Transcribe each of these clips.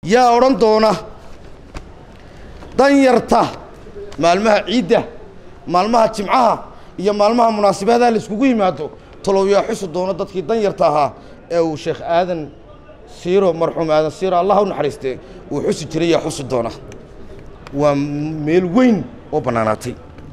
yaa odhan doona danyarta maalmaha ciidda maalmaha jimcaha iyo maalmaha munaasibadaha la iskugu yimaado talow yaa xusi doona dadkii danyarta ahaa ee uu sheekh aadan siiro marxuum aadan siiro allah u naxariiste uu xusi jiray yaa xusi doona waa meel weyn oo bannaanaatay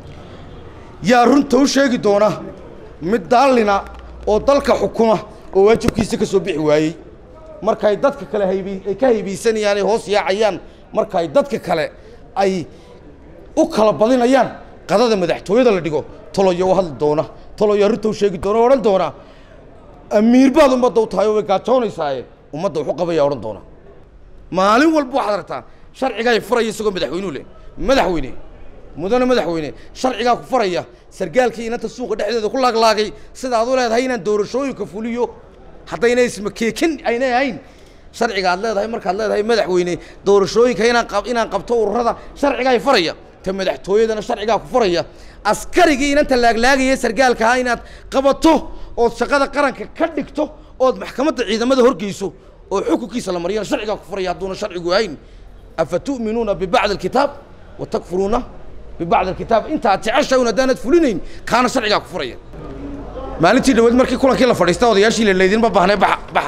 yaa runta u sheegi doona mid daallina oo dalka xukuma oo waajibkiisa ka soo bixi waayey markaay dadka kale hayb ay ka haybaysanayaan ay hoos yaacayaan markaay dadka kale ay u kala badinayaan qadada madaxtooyada la dhigo taloya u hadli doona taloyaa runta u sheegi doona o odhan doona amiir baad ummadda u tahay oo way gaajoonaysaay ummadda wuxu qabaya odhan doona maalin walba waxaad aragtaa sharcigaa furaya isagoo madaxweynuu leh madaxweyne mudane madaxweyne sharcigaa ku faraya sargaalkii inanta suuqa dhexdeeda ku laaglaagay sidaad u leedahay inaan doorashooyinka fuliyo haddayna ismakeekin aynay ahayn sharciga aad leedahay markaad leedahay madaxweyne doorashooyinka inaan qab inaan qabto ururada sharcigaa faraya ta madaxtooyadana sharcigaa ku faraya askarigii inanta laaglaagaya sargaalkaha inaad qabato ood shaqada qaranka ka dhigto ood maxkamadda ciidamada horgeyso oo xukunkiisa la mariyana sharcigaa ku faraya hadduuna sharcigu ahayn afa tu'minuuna bibacdi alkitaab wa takfuruuna bibacdi alkitaab intaad jeceshahay un haddaanad fulinayn kaana sharcigaa ku furaya maalintii dhaweed markii kulankii la fadhiista odayaashii la laydinma baahnay baxa baxa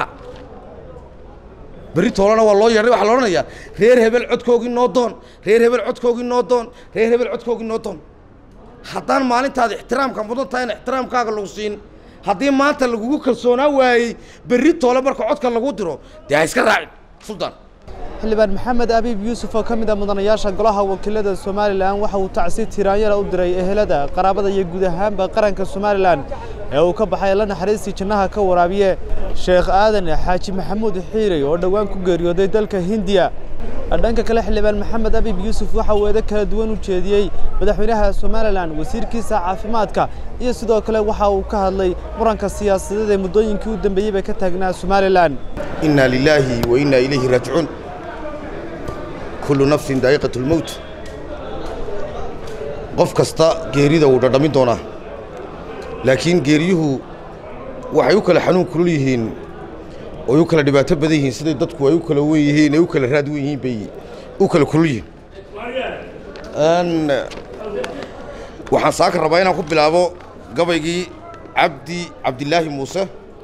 berri toolana waa loo yeedhay waxaa la odhanayaa reer hebel codkoogii noo doon reer hebel codkoogii noo doon reer hebel codkoogii noo doon haddaan maalintaada ixtiraamka mudan tahay in ixtiraamkaaga lagu siin haddii maanta lagugu kalsoonaa waayey berri toole marka codka lagu diro dee ha iska raacin suldaan xildhibaan maxamed abiib yuusuf oo ka mid ah mudanayaasha golaha wakiilada somalilan waxa uu tacsi tiraanyara u diray ehelada qaraabada iyo guud ahaanba qaranka somalilan ee uu ka baxay la naxariistii jannaha ka waraabiye sheekh aadan xaaji maxamuud xiirey oo dhowaan ku geeriyooday dalka hindiya dhanka kale xildhibaan maxamed abiib yuusuf waxa uu eedo kala duwan u jeediyey madaxweynaha somalilan wasiirkiisa caafimaadka iyo sidoo kale waxa uu ka hadlay muranka siyaasadeed ee muddooyinkii u dambeeyey bay ka taagnaa somalilan inna lilaahi wa inna ilayhi raajicuun kullu nafsin daa'iqat lmowt qof kasta geerida wuu dhadhamin doonaa laakiin geeriyuhu waxay u kala xanuun kulul yihiin oy u kala dhibaato badan yihiin siday dadku ay u kala wen yihiin ay u kala raad wen yihiin bay u kala kulul yihiin waxaan saaka rabaa inaan ku bilaabo gabaygii cabdi cabdilaahi muuse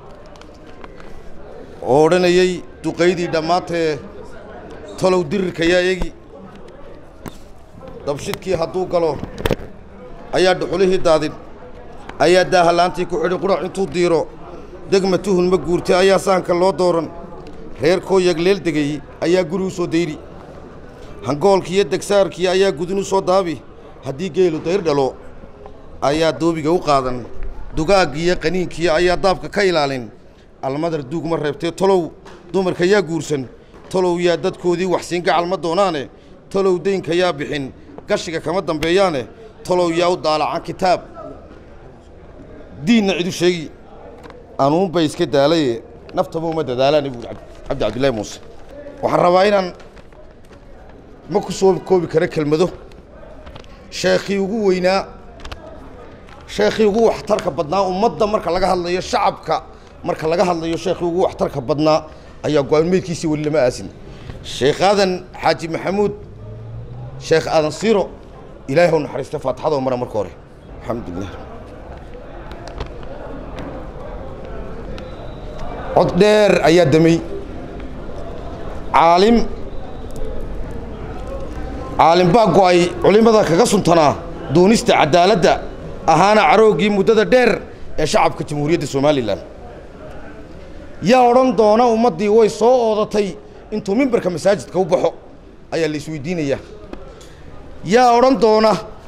oo odhanayey duqaydii dhammaantee tolow dirirka yaa eegi dabshidkii hadduu galo ayaa dhuxulihii daadin ayaa daahalaantii ku xidhi qudhac intuu diiro degma tuhun ma guurtay ayaa sahanka loo dooran reerkoo yagleel degay ayaa guri u soo dayri hangoolkiiyo degsaarkii ayaa gudin u soo daabi haddii geelu dayr dhalo ayaa doobiga u qaadan dugaaggiiyo qaniinkiiyo ayaa daabka ka ilaalin almadar duug ma reebtee tolow dumarka yaa guursan tolow yaa dadkoodii waxsiin gacal ma doonaane tolow daynka yaa bixin gashiga kama dambeeyaane tolow yaa u daalacan kitaab diinna cidu sheegi anuunbay iska daalaye naftaba uma dadaalaane buuri cabdi cabdillahi muuse waxaan rabaa inaan ma ku soo koobi karo kelmado sheekhii ugu weynaa sheekhii ugu waxtarka badnaa ummadda marka laga hadlayo shacabka marka laga hadlayo sheekhii ugu waxtarka badnaa ayaa go-aan meydkiisii weli lama aasin sheekh aadan xaaji maxamuud sheekh aadan siiro ilaahay hau naxariista faatixadoo mara marka hore alxamdulilah cod dheer ayaa damey caalim caalim baa go'ay culimmada kaga suntanaa doonista caddaaladda ahaana carooggii muddada dheer ee shacabka jamhuuriyadda somalilan yaa odhan doona ummaddii way soo oodatay intuu mimbarka masaajidka u baxo ayaa la isweydiinayaa yaa odhan doona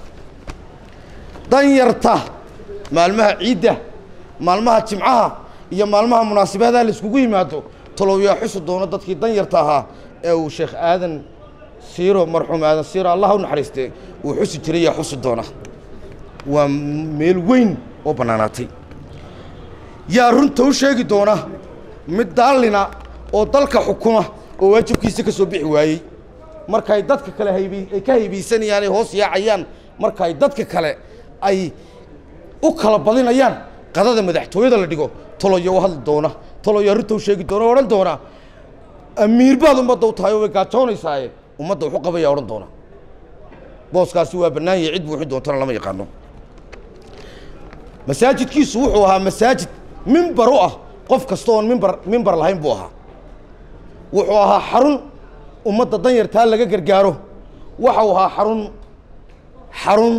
danyarta maalmaha ciidda maalmaha jimcaha iyo maalmaha munaasibadaha la iskugu yimaado talow yaa xusi doona dadkii danyarta ahaa ee uu sheekh aadan siiro marxuum aadan siiro allah u naxariiste uu xusi jiray yaa xusi doona waa meel weyn oo bannaanaatay yaa runta u sheegi doona mid daallina oo dalka xukuma oo waajibkiisa ka soo bixi waayey markaay dadka kale hayb ay ka haybaysanayaan ay hoos yaacayaan markaay dadka kale ay u kala badinayaan qadada madaxtooyada la dhigo taloya u hadli doona taloyaa runta u sheegi doona o odhan doona amiir baad ummadda u tahay oo way gaajoonaysaa ummadda wuxu qabaya odhan doona booskaasi waa bannaan yahay cid buuxi doontana lama yaqaano masaajidkiisu wuxuu ahaa masaajid mimbar u ah qof kasta oon mimbar mimbar lahayn buu ahaa wuxuu ahaa xarun ummadda danyartaa laga gargaaro waxau ahaa xarun xarun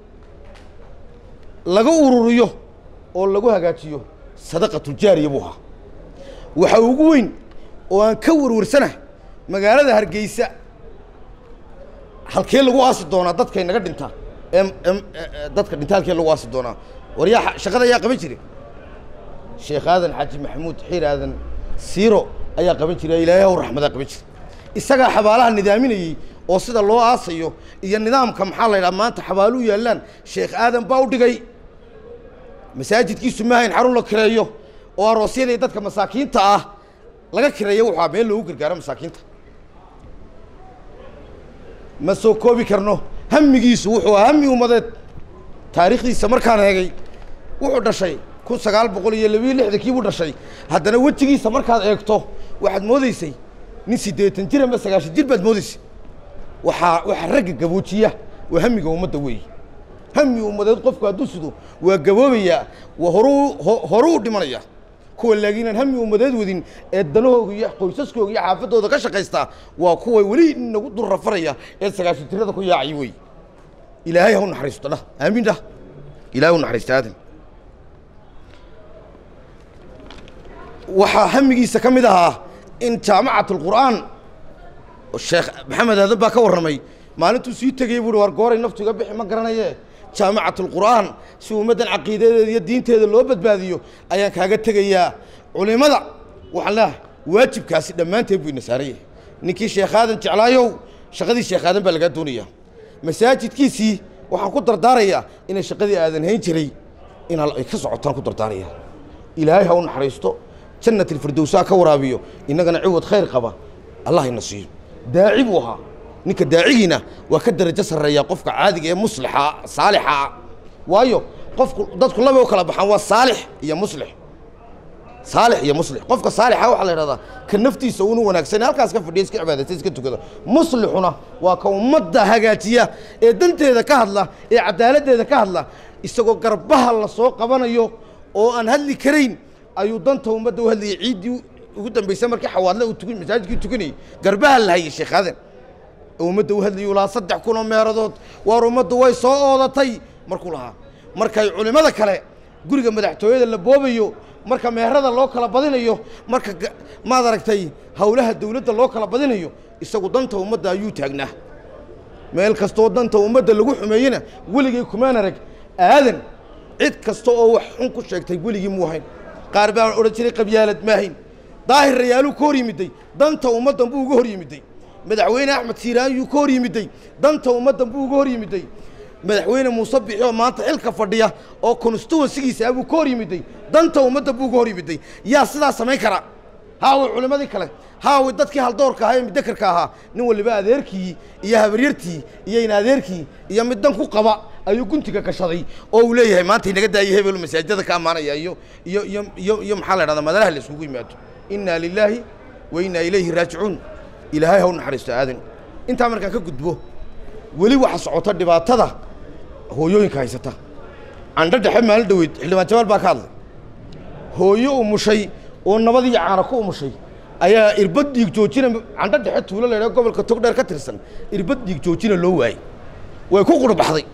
laga ururiyo oo lagu hagaajiyo sadaqatuljaariya buu ahaa waxa ugu weyn oo aan ka warwarsana magaalada hargeysa halkee lagu aasi doonaa dadkay naga dhinta em em dadka dhinta halkee lagu aasi doonaa war yaa shaqada yaa qaban jire sheekh aadan xaaji maxamuud xiir aadan siiro ayaa qaban jira ilaahay haw raxmadaa qaban jira isagaa xabaalaha nidaaminayey oo sida loo aasayo iyo nidaamka maxaa la yidhaha maanta xabaalu yaallaan sheekh aadan baa u dhigay masaajidkiisu maahayn xarun la kireeyo oo aroosyadii dadka masaakiinta ah laga kireeyo wuxuu meel loogu gargaaro masaakiinta ma soo koobi karno hamigiisu wuxuu ahaa hami ummadeed taariikhdiisa markaan eegay wuxuu dhashay kun sagaal boqol iyo labiyo lixdankii buu dhashay haddana wejigiisa markaad eegto waxaad moodeysay nin siddeetan jir ama sagaashan jir baad moodeysay waxaa waxaa ragga gaboojiya waa hamiga ummadda weeye hami ummadeed qofku hadduu sido waa gaboobayaa waa horuu horuu dhimanaya kuwa laakiin aan hami ummadeed wadin ee danahooga iyo qoysaskooga iyo xaafadooda ka shaqaystaa waa kuwa weli nagu dul rafaraya ee sagaashan jirada ku yaacay wey ilaahay ha u naxariisto dhah aamiin dhah ilahay u naxariisto aadan waxaa hamigiisa ka mid ahaa in jaamacat alqur'aan sheekh maxamed aadan baa ka warramay maalintuu sii tegayey buuhi war gooray naftu iga bixi ma garanaye jaamacat alqur'aan si ummaddan caqiidadeeda iyo diinteeda loo badbaadiyo ayaan kaaga tegayaa culimada waxaan leehay waajibkaasi dhammaanteed buu ina saaran yahay ninkii sheekh aadan jeclaayow shaqadii sheekh aadan baa lagaa doonayaa masaajidkiisii waxaan ku dardaarayaa inay shaqadii aadan hayn jiray in ay ka socotaan ku dardaaraya ilaahay ha u naxariisto jannat alfirdowsaa ka waraabiyo innagana ciwad khayr qaba allah ina siiyo daaci buu ahaa ninka daacigiina waa ka darajo sarreeyaa qofka caadiga ee muslixa saalixa ah waayo qofku dadku laba u kala baxaan waa saalix iyo muslix saalix iyo muslix qofka saalixa waxaa la yidhahdaa ka naftiisa uunu wanaagsan halkaas ka fadhiya iska cibaadaysta iska tukada muslixuna waa ka ummadda hagaajiya ee danteeda ka hadla ee cadaaladdeeda ka hadla isagoo garbaha la soo qabanayo oo aan hadli karayn ayuu danta ummadda u hadlayay ciiddii ugu dambaysay markii xawaadle uu tukan masaajidkii tukanayay garbaha la hayay sheekh aadan ummadda u hadlayuu lahaa saddex kun oo meeradood waar ummaddu way soo oodatay markuu lahaa markay culimmada kale guriga madaxtooyada la boobayo marka meherada loo kala badinayo marka maad aragtay howlaha dawladda loo kala badinayo isagu danta ummadda ayuu taagnaa meel kastoo danta ummadda lagu xumeeyena weligay kumaan arag aadan cid kasta oo wax xun ku sheegtay weligii muu hayn qaar baan odhan jiray qabyaalad maahayn daahir rayaaluu ka hor yimiday danta ummaddan buu uga hor yimiday madaxweyne axmed siiraan yuu ka hor yimiday danta ummaddan buu uga hor yimiday madaxweyne muuse bixi oo maanta xilka fadhiya oo constituensigiisa ah buu ka hor yimiday danta ummadda buu uga hor yimiday yaa sidaa samayn kara haaway culimmadii kale haaway dadkii haldoorka ahaa ee mudakarka ahaa nin waliba adeerkii iyo habaryartii iyo in adeerkii iyo mid dan ku qaba ayuu guntiga gashaday oo uu leeyahay maanta inaga daayay hebel masaajidada ka ammaanaya iyo iyo iyo iyo iyo maxaa la dhahdaa madalaha la isugu yimaado inna lilaahi wa inna ilayhi raajicuun ilaahay ha u naxariisto aadan intaa markaan ka gudbo weli waxa socota dhibaatada hooyooyinka haysata candho dhexe maalin dhaweyd xildhibaan jabaal baa ka hadlay hooyo umushay oo nabadii caana ku umushay ayaa irbad dhiig joojina candho dhexe tuulo la yidhaha gobolka togdheer ka tirsan irbad dhiig joojina loo waayey way ku qurbaxday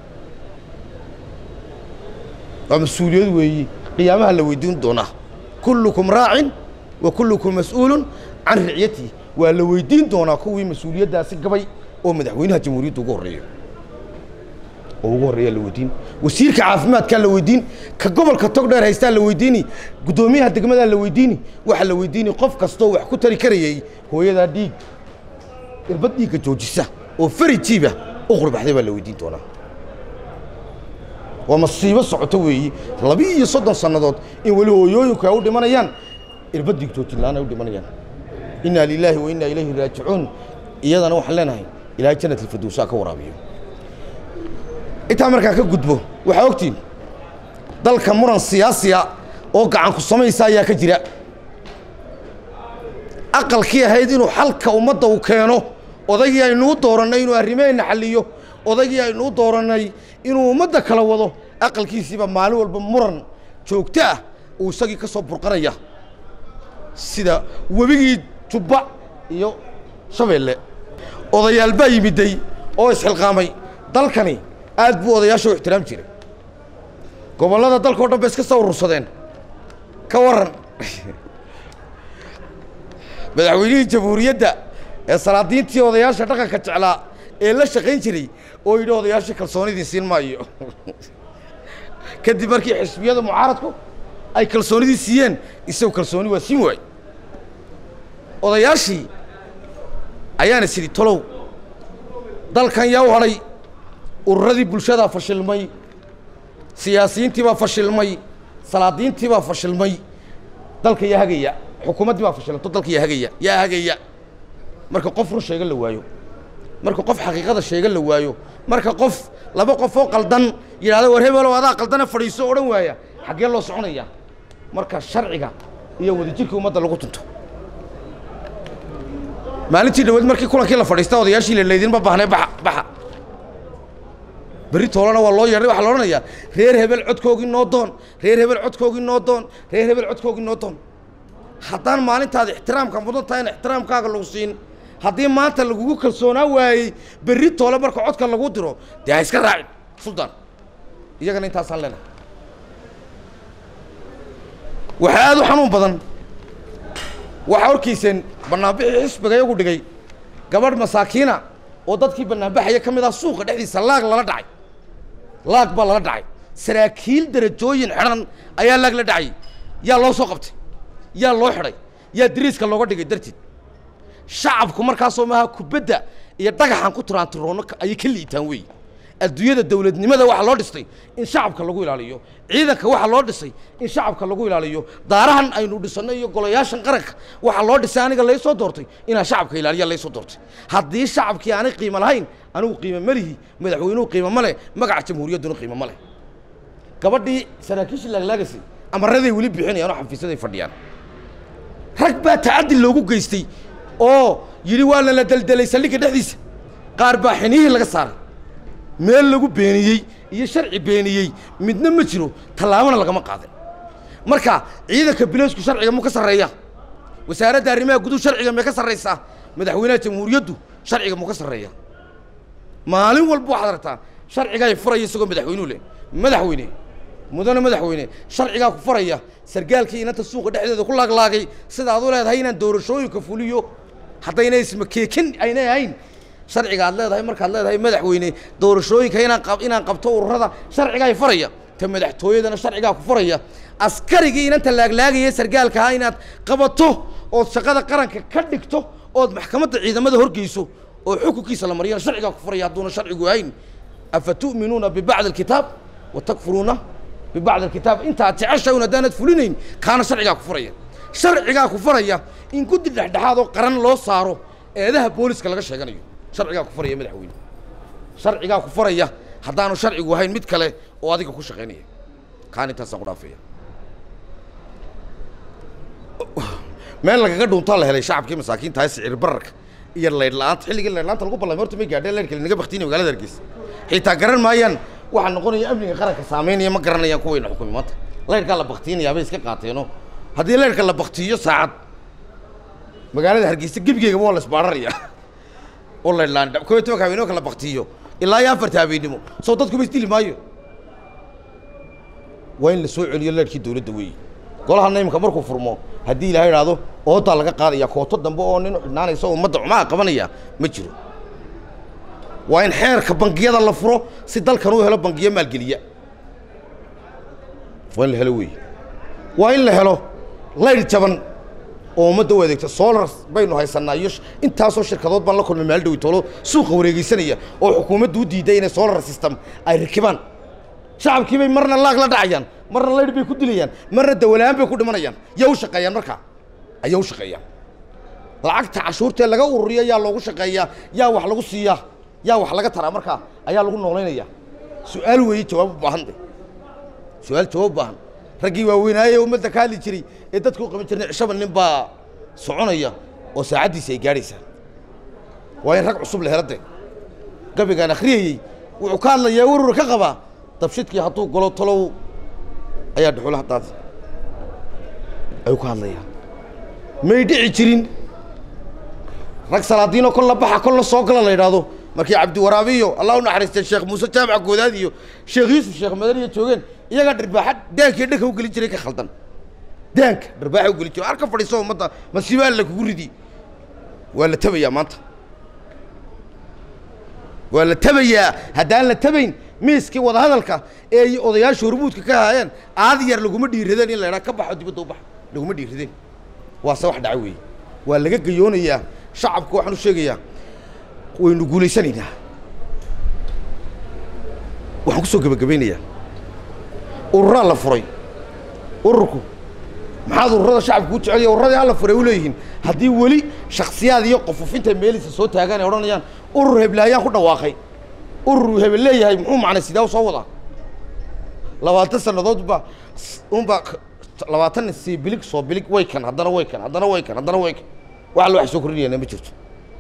waa mas-uuliyad weeyi qiyaamaha la weydiin doonaa kullukum raacin wa kullukum mas-uulun can ricyatii waa la weydiin doonaa kuwii mas-uuliyaddaasi gabay oo madaxweynaha jamhuuriyadda ugu horreeya oo ugu horreeyaa la weydiin wasiirka caafimaadkaa la weydiin ka gobolka togdheer haystaa la weydiini guddoomiyaha degmadaa la weydiini waxaa la weydiini qof kastoo wax ku tari karayay hooyadaa dhiig irbad dhiigga joojisa oo fari jiiba u qurbaxday baa la weydiin doonaa waa masiibo socoto weeyi labi-iyo soddon sannadood in weli hooyooyinku ay u dhimanayaan irbad dhiig joojin la-aan ay u dhimanayaan inna lilaahi wa inna ilayhi raajicuun iyadana waxaan leenahay ilaahay jannat alfirdowsaa ka waraabiyo intaa markaan ka gudbo waxaa ogtiin dalka muran siyaasiya oo gacanku samaysa ayaa ka jira aqalkii ahayd inuu xalka ummadda uu keeno odaygii aynuu doorannay inuu arrimaheenna xalliyo odaygii aynuu doorannay inuu ummadda kala wado aqalkiisiiba maalin walba muran joogto ah uu isagii ka soo burqanaya sida webigii jubba iyo shabeelle odayaal baa yimiday oo isxilqaamay dalkani aad buu odayaasha u ixtiraam jiray gobollada dalkao dhan bay iska soo urursadeen ka warran madaxweynihii jamhuuriyadda ee salaadiintii odayaasha dhaqanka jeclaa ee la shaqayn jiray oo yidhi odayaashii kalsoonidii siin maayo kadib markii xisbiyada mucaaradku ay kalsoonidii siiyeen isagu kalsooni waa siin waay odayaashii ayaana sidhi tolow dalkan yaa u hadhay ururadii bulshadaa fashilmay siyaasiyiintii baa fashilmay salaadiintii baa fashilmay dalka yaa hagaya xukuumaddii baa fashilanto dalka yaa hagaya yaa hagaya marka qof run sheega la waayo marka qof xaqiiqada sheega la waayo marka qof laba qof oo qaldan yidhahda war hebelow adaa qaldane fadhiiso odhan waaya xaggee loo soconaya marka sharciga iyo wadajirka ummadda lagu tunto maalintii dhaweed markii kulankii la fadhiista odayaashii la laydinma baahnay baxa baxa berri toolana waa loo yeedhay waxaa la odhanayaa reer hebel codkoogii noo doon reer hebel codkoogii noo doon reer hebel codkoogii noo doon haddaan maalintaada ixtiraamka mudan tahay in ixtiraamkaaga lagu siin haddii maanta lagugu kalsoonaa waayey berri toole marka codka lagu diro dee ha iska raacin suldaan iyagana intaasaan leenahay waxaa aad u xanuun badan waxaa horkiiseen bannaanbixii xisbiga iyagu dhigay gabadh masaakiina oo dadkii bannaanbaxaya ka mid ah suuqa dhexdiisa laag lala dhacay laag baa lala dhacay saraakiil derajooyin xidhan ayaa laag la dhacay yaa loo soo qabtay yaa loo xidhay yaa dariiska looga dhigay darteed shacabku markaasoo maaha kubadda iyo dhagaxan ku tiraantiroono ayay ka liitaan weey adduunyada dawladnimada waxaa loo dhistay in shacabka lagu ilaaliyo ciidanka waxaa loo dhisay in shacabka lagu ilaaliyo daarahan aynu dhisanno iyo golayaashan qaranka waxaa loo dhisay aniga laysoo doortay inaan shacabka ilaaliya laysoo doortay haddii shacabkii aanay qiimo lahayn anigu qiimo ma lihi madaxweynuhu qiimo ma leh magaca jamhuuriyadduna qiimo ma leh gabadhii saraakiishii laaglaagaysay amaraday weli bixinayaan oo xafiisyaday fadhiyaan rag baa tacaddi loogu geystay oo yidhi waa lala deldelay saldhigga dhexdiisa qaar baa xinihii laga saaray meel lagu beeniyey iyo sharci beeniyey midna ma jiro tallaabana lagama qaadan marka ciidanka bileysku sharciga muu ka sarreeya wasaaradda arrimaha guduhu sharciga may ka sarraysaa madaxweynaha jamhuuriyaddu sharciga muu ka sarreeya maalin walba waxaad aragtaa sharcigaa furaya isagoo madaxweynuhu leh madaxweyne mudane madaxweyne sharcigaa ku faraya sargaalkii inanta suuqa dhexdeeda ku laaglaagay sidaad u leedahay inaan doorashooyinka fuliyo haddayna ismakeekin aynay ahayn sharciga aad leedahay markaad leedahay madaxweyne doorashooyinka inaan qab inaan qabto ururada sharcigaa faraya ta madaxtooyadana sharcigaa ku faraya askarigii inanta laaglaagaya sargaalkaha inaad qabato ood shaqada qaranka ka dhigto ood maxkamadda ciidamada horgeyso oo xukunkiisa la mariyana sharcigaa ku faraya hadduuna sharcigu ahayn afa tu'minuuna bibacdi alkitaab wa takfuruuna bibacdi alkitaab intaad jeceshahay un haddaanad fulinayn kaana sharcigaa ku faraya sharcigaa ku faraya in guddi dhexdhexaad oo qaran loo saaro eedaha booliska laga sheeganayo sharcigaa ku faraya madaxweyne sharcigaa ku faraya haddaanu sharcigu ahayn mid kale oo adiga ku shaqaynaya kaan intaasaan ku dhaafaya meel lagaga dhuuntaa la helay shacabkii masaakiinta hay sicir bararka iyo laydh la-aanta xilligii laydh la-aanta lagu ballamay horta may gaadheen laydhka linaga baktiinaya magaalada hargeysa xitaa garan maayaan waxaa noqonaya amniga qaranka saameynaya ma garanayaan kuwayna xukumi maanta laydhkaa la baktiinayaa bay iska qaateeno haddii laydhka la baktiiyo saacad magaalada hargeysa gebigeygaba waa la isbaararaya oo laydh la-aan kow iyo tobanka habeenimo kala baktiiyo ilaa iyo afarta habeennimo soo dadku ma isdili maayo waa in la soo celiyo leedhkii dawladda weeye golahana iminka markuu furmo haddii ilahay idhaahdo oodaa laga qaadaya kooto dambe oo nin xidhnaanaysa oo ummadda cumaha qabanaya ma jiro waa in xeerka bangiyada la furo si dalkan uu helo bangiyo maalgeliya waa in la helo weeye waa in la helo laydh jaban oo ummadda u adeegta solar baynu haysanaa iyo intaasoo shirkadood baan la kulmay maal dhowi toolo suuqa wareegeysanaya oo xukuumaddu u diiday inay solar system ay rakibaan shacabkii bay marna laag la dhacayaan marna laydh bay ku dilayaan marna dawalaan bay ku dhimanayaan yaa u shaqeeyaan markaa ayaa u shaqeeyaan lacagta cashuurtee laga ururiya yaa loogu shaqeeyaa yaa wax lagu siiyaa yaa wax laga taraa markaa ayaa lagu noolaynaya su-aal weeye jawaab u baahan de su-aal jawaab u baahan raggii waaweynaaye ummadda ka hadli jiray ee dadku qaban jirnay cishaba nin baa soconaya oo saacaddiisa ay gaadhaysaa waa in rag cusub la helade gabigaan akhriyayey wuxuu ka hadlayaa warwar ka qabaa dabshidkii hadduu galo talow ayaa dhuxula haddaad ayuu ka hadlayaa may dhici jirin rag salaadiinoo kolla baxa kolla soo gala la yidhaahdo markii cabdiwaraabiyo allah u naxariistay sheekh muuse jaamac goodaad iyo sheekh yuusuf sheekh madaniya joogeen iyagaa dhirbaaxa daankii dhanka u gelin jiray ka khaldan daanka dhirbaaxa u gelin jiray arka fadhiiso ummadda masiibo alla kugu ridi waa la tabayaa maanta waa la tabayaa haddaan la tabayn miiskii wadahadalka ee ay odayaasha hormuudka ka haayeen aad yar laguma dhiiradeen in la idhaa ka baxo dibadda u bax laguma dhiiradeen waase wax dhaca weeye waa laga gayoonayaa shacabka waxaan u sheegayaa waynu guulaysanaynaa waxaan ku soo gebagabaynayaa ururaa la furay ururku maxaad ururada shacabka u jeceliya ururadii alla furay u leeyihiin haddii weli shaksiyaad iyo qofufinta meelisa soo taagaan ay odhanayaan urur heblaayaan ku dhawaaqay urur hebel leeyahay muxuu macnay sidaa u soo wadaa labaatan sannadood ba unba labaatan sii bilig soo bilig way kan haddana way kan haddana way kan haddana way kan wax alla wax soo kordhinayana ma jirto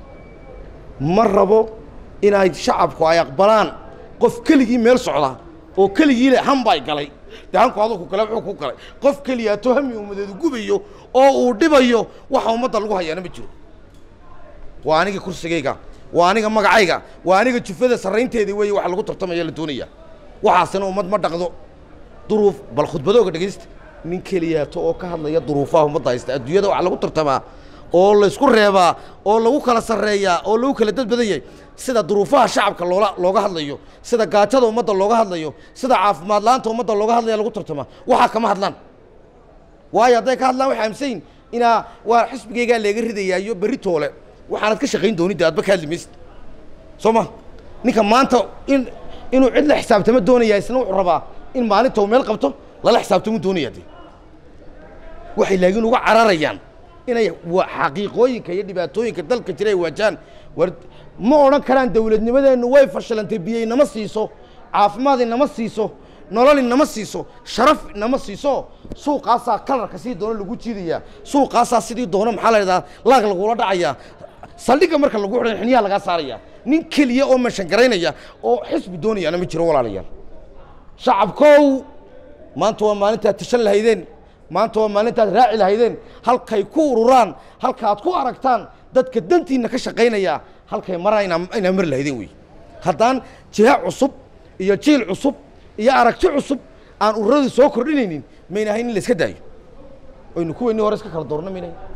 ma rabo inay shacabku ay aqbalaan qof keligii meel socda oo keligii le hanbay galay dee hanku aduu ku gala wuxuu ku galay qof keliyaato hami ummadeedu gubayo oo uu dhibayo waxa ummadda lagu hayaana ma jiro waa aniga kursigayga waa aniga magacayga waa aniga jufada sarraynteeda weeye waxa lagu tartamaya la doonaya waxaasina ummad ma dhaqdo duruuf bal khudbadooga dhegaysta nin keliyaato oo ka hadlaya duruufaha ummadda haysta adduunyada waxaa lagu tartamaa oo laysku reebaa oo lagu kala sarreeyaa oo lagu kala dad badan yahay sida duruufaha shacabka loola looga hadlayo sida gaajada ummadda looga hadlayo sida caafimaad la-aanta ummadda looga hadlaya lagu tartamaa waxaa kama hadlaan waayo hadday ka hadlaan waxay aaminsayin inaa waa xisbigaygaa leega ridayaa iyo berri toole waxaanad ka shaqayn doonidde adba ka hadli maysid soo ma ninka maanta in inuu cid la xisaabtamo doonaya isna wuxuu rabaa in maalinta uu meel qabto lala xisaabtamuu doonaya de waxay laakiin uga cararayaan inay wa- xaqiiqooyinka iyo dhibaatooyinka dalka jira ay waajahaan war ma odhan karaan dawladnimadeennu way fashilantay biyo inama siiso caafimaad inama siiso nolol inama siiso sharaf inama siiso suuqaasaa kalarka sidii doono lagu jiidayaa suuqaasaa sidii doono maxaa la idhahdaa laag lagula dhacayaa saldhigga marka lagu xidhan xiniyaha lagaa saaraya nin keliya oo meeshan garaynaya oo xisbi doonayaana ma jiro walaalayaal shacabkow maanta waa maalintaad tashan lahaydeen maanta waa maalintaad raaci lahaydeen halkay ku ururaan halkaad ku aragtaan dadka dantiinna ka shaqaynaya halkay maraan inaa inaa mari lahaydeen wey haddaan jiha cusub iyo jiil cusub iyo aragti cusub aan ururadii soo kordhinaynin mayna ahayn in la iska daayo oynu kuweynii hore iska kala doorna mayna ahayn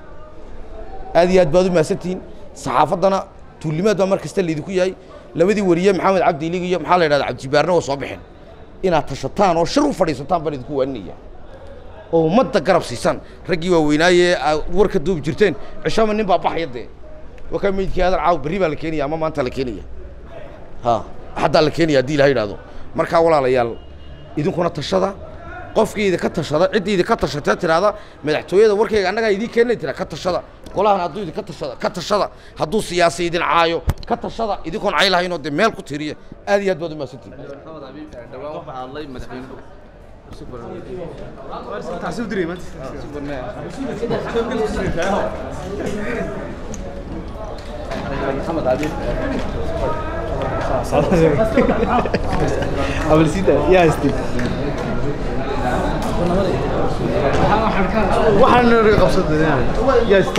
aad iyo aad baad u mahadsantihiin saxaafaddana tuulimaad baa mar kasta laydinku yahay labadii wariye maxamed cabdi ilig iyo maxaa la yidhahda cabdijibaarna waa soo baxeen inaad tashataan oo shir u fadhiisataan baan idinku waaninaya oo ummadda garab siisaan raggii waaweynaaye aad war ka duubi jirteen cishama nin baa baxaya dee wakaa meydkii aadan caaw berri baa la keenaya ama maanta la keenaya ha haddaa la keenaya haddii ilaha yidhahdo markaa walaalayaal idinkuna tashada qofkii idinka tashada ciddii idinka tashatee tidhaahda madaxtooyada warkayga annagaa idiin keenay tira ka tashada golahan hadduu idinka tashada ka tashada hadduu siyaasi idin caayo ka tashada idinkoon cay lahaynoo dee meel ku tiriya aad iyo aad baad u mahadsantihin dhawaan waxaa hadlay madaxweynuhu maxamed cadiif waxaan naga qabsaday yaa ista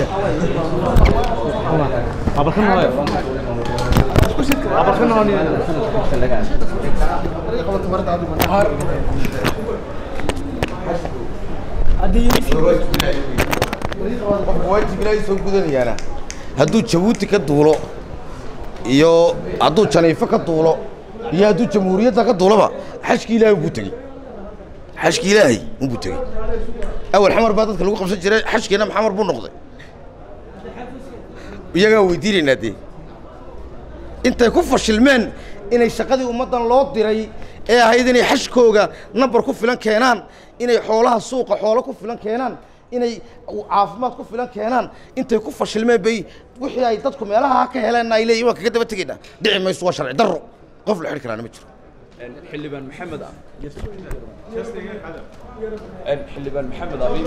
abarkan waayo abarkan waayo qofka waajib ilaahay soo gudanayaana hadduu jabuuti ka duulo iyo hadduu janiifo ka duulo iyo hadduu jamhuuriyadda ka duuloba xajki ilaahay unbuu tegey xajki ilaahay unbuu tegey awal xamar baa dadka lagu qabsan jiray xajkiina maxamar buu noqday iyagaa weydiinaynaa dee intay ku fashilmeen inay shaqadii ummaddan loo diray ee ahayd inay xashkooga nambar ku filan keenaan inay xoolaha suuqa xoolo ku filan keenaan inay caafimaad ku filan keenaan intay ku fashilmeen bay wixii ay dadku meelaha ka heleen ay leeyihin waan kaga daba tegaynaa dhici mayso waa sharci darro qof la xidhi karaana ma jiro xildhibaan maxamed xildhibaan maxamed abiib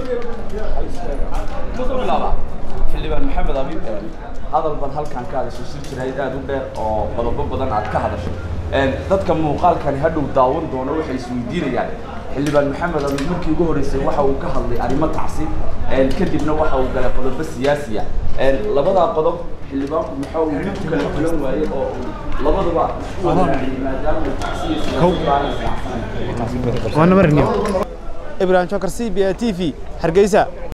bilaaba xildhibaan maxamed abiib hadal baan halkan ka hadashay shir jirayd aad u dheer oo qodobo badan aad ka hadashay dadka muuqaalkani hadhow daawan doona waxay isweydiinayaan xildhibaan maxamed abiib markii ugu horreysay waxa uu ka hadlay arrimo tacsi kadibna waxa uu galay qodobo siyaasiya labadaa qodob xildhibaanku maxaa uu mid kala filan waayey oo uu labaduba isku wadaaciyey maadaama uu tacsiya siyaasiyaanaysa ibrahim jokar c b a t v hargeysa